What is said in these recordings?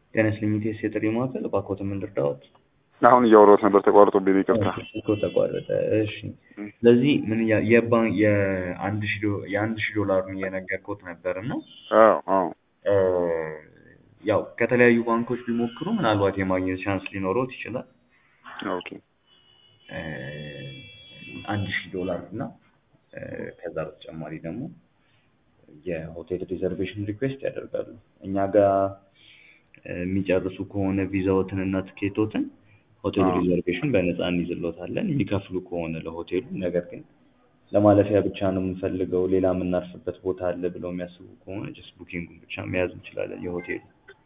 ጤና ይስጥልኝ ኢቴስ የጥሪ ማዕከል እባክዎት ምን ልርዳዎት? አሁን እያወራሁት ነበር ተቋርጦብኝ ነው፣ ይቅርታ። እኮ ተቋረጠ። እሺ ስለዚህ ምን ያ- የባንክ የአንድ ሺህ ዶ- የአንድ ሺህ ዶላሩን እየነገርኩት ነበር እና አዎ አዎ እ፣ ያው ከተለያዩ ባንኮች ቢሞክሩ ምናልባት የማግኘት ቻንስ ሊኖረውት ይችላል። ኦኬ እ፣ አንድ ሺህ ዶላር እና እ፣ ከዛ በተጨማሪ ደግሞ የሆቴል ሪዘርቬሽን ሪኩዌስት ያደርጋሉ። እኛ ጋር እ፣ የሚጨርሱ ከሆነ ቪዛዎትን እና ትኬቶትን ሆቴል አዎ። ሪዘርቬሽን በነፃ እንይዝሎታለን የሚከፍሉ ከሆነ ለሆቴሉ። ነገር ግን ለማለፊያ ብቻ ነው የምንፈልገው ሌላ የምናርፍበት ቦታ አለ ብለው የሚያስቡ ከሆነ ጀስት ቡኪንጉን ብቻ መያዝ እንችላለን የሆቴሉ።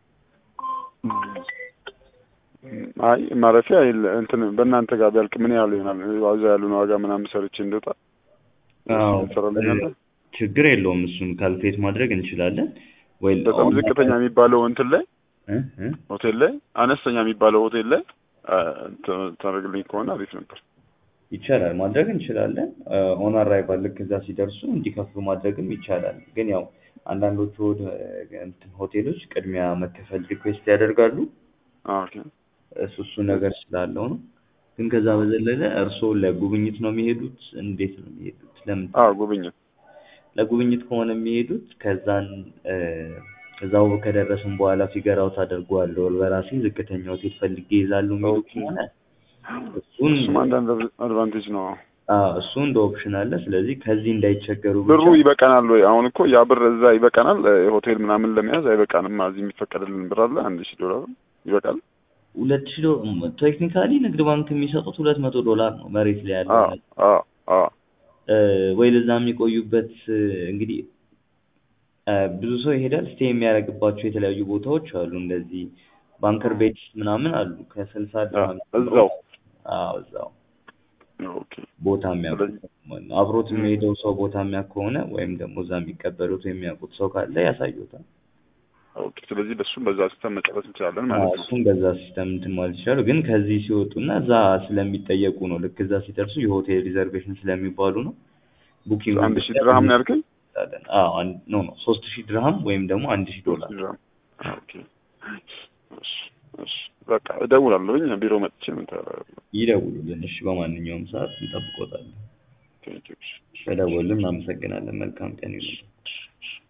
አይ ማረፊያ የለ እንትን በእናንተ ጋር ቢያልቅ ምን ያህል ይሆናል? ዋዛ ያሉን ዋጋ ምናምን ሰርቼ እንደወጣ አዎ፣ ትሰራልኛለህ? ችግር የለውም እሱን ካልኩሌት ማድረግ እንችላለን ወይ በጣም ዝቅተኛ የሚባለው እንትን ላይ እ እ ሆቴል ላይ አነስተኛ የሚባለው ሆቴል ላይ አ፣ ት- ታደርግልኝ ከሆነ አሪፍ ነበር። ይቻላል ማድረግ እንችላለን። ኦን አራይቫል ልክ እዛ ሲደርሱ እንዲከፍሉ ማድረግም ይቻላል። ግን ያው አንዳንዶቹ ሆ- እንትን ሆቴሎች ቅድሚያ መከፈል ሪኩዌስት ያደርጋሉ። ኦኬ እሱ እሱ ነገር ስላለው ነው። ግን ከዛ በዘለለ እርስዎ ለጉብኝት ነው የሚሄዱት? እንዴት ነው የሚሄዱት? ለምን አዎ ጉብኝት ለጉብኝት ከሆነ የሚሄዱት ከዛን እ፣ ከዛው ከደረስን በኋላ ፊገር አውት አደርገዋለሁ በራሴ ዝቅተኛ ሆቴል ፈልጌ ይዛሉ የሚሉ ኦኬ። ከሆነ እሱን እሱም አንዳንድ አድቫንቴጅ ነው። አዎ እሱ እንደ ኦፕሽን አለ። ስለዚህ ከዚህ እንዳይቸገሩ ብሩ ብቻ ይበቃናል ወይ? አሁን እኮ ያ ብር እዛ ይበቃናል? እ፣ ሆቴል ምናምን ለመያዝ አይበቃንም። እዚህ የሚፈቀድልን ብር አለ አንድ ሺህ ዶላር ይበቃል? ሁለት ሺህ ቴክኒካሊ ንግድ ባንክ የሚሰጡት ሁለት መቶ ዶላር ነው መሬት ላይ ያለው አዎ አዎ አዎ እ፣ ወይ ለዛ የሚቆዩበት እ፣ እንግዲህ እ፣ ብዙ ሰው ይሄዳል ስቴ የሚያደርግባቸው የተለያዩ ቦታዎች አሉ። እንደዚህ ባንከር ቤት ምናምን አሉ ከስልሳ ድርሃም እዛው አዎ እዛው ኦኬ ቦታ የሚያውቁት አብሮት የሚሄደው ሰው ቦታ የሚያውቅ ከሆነ ወይም ደግሞ እዛ የሚቀበሉት የሚያውቁት ሰው ካለ ያሳዩታል። ኦኬ። ስለዚህ በሱም በዛ ሲስተም መጨረስ እንችላለን አዎ፣ ማለት ነው። እሱም በዛ ሲስተም እንትን ማለት ይችላሉ። ግን ከዚህ ሲወጡና እዛ ስለሚጠየቁ ነው። ልክ እዛ ሲደርሱ የሆቴል ሪዘርቬሽን ስለሚባሉ ነው። ቡኪንግ አንድ ሺህ ድርሃም ነው ያልከኝ? አዎ አንድ ኖ ኖ ሶስት ሺህ ድርሃም ወይም ደግሞ አንድ ሺህ ዶላር ድርሃም። ኦኬ። እሺ እሺ። በቃ እደውላለሁኝ ቢሮ መጥቼ ምን ታደርጋለህ? ይደውሉልን። እሺ፣ በማንኛውም ሰዓት እንጠብቆታለን። ቴንኪው። ስለደወሉልን እናመሰግናለን። መልካም ቀን ይሁን።